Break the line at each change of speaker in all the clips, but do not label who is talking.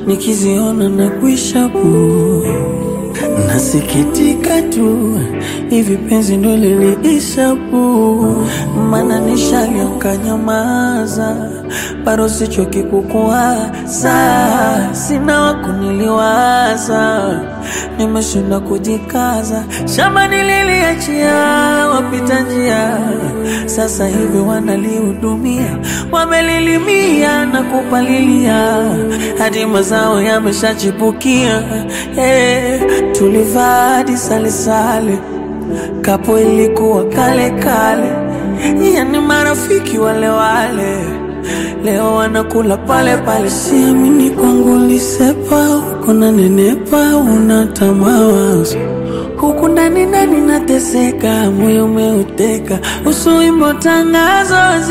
nikiziona na kuisha bu nasikitika tu hivi penzi ndo liliisha bu mana nishalioka nyamaza bado sichoki kukuwaza sina wakuniliwaza nimeshinda kujikaza shamba nililiachia wapita njia sasa hivi wanalihudumia wamelilimia na kupalilia hadi mazao yameshachipukia hey, tulivaa hadi salesale kapo ilikuwa kale kale yani marafiki wale wale leo wanakula pale pale siamini kwangu lisepa huko na nenepa unata mawazo huku ndani ndani nateseka moyo umeuteka usuimbo tangazo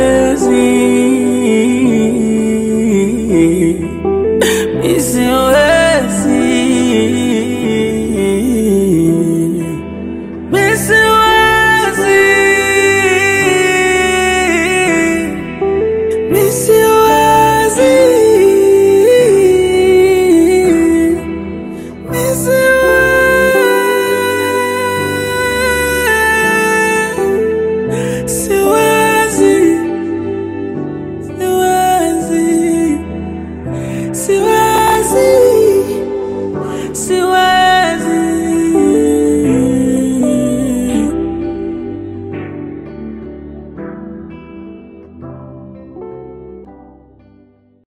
ziwezi isiwe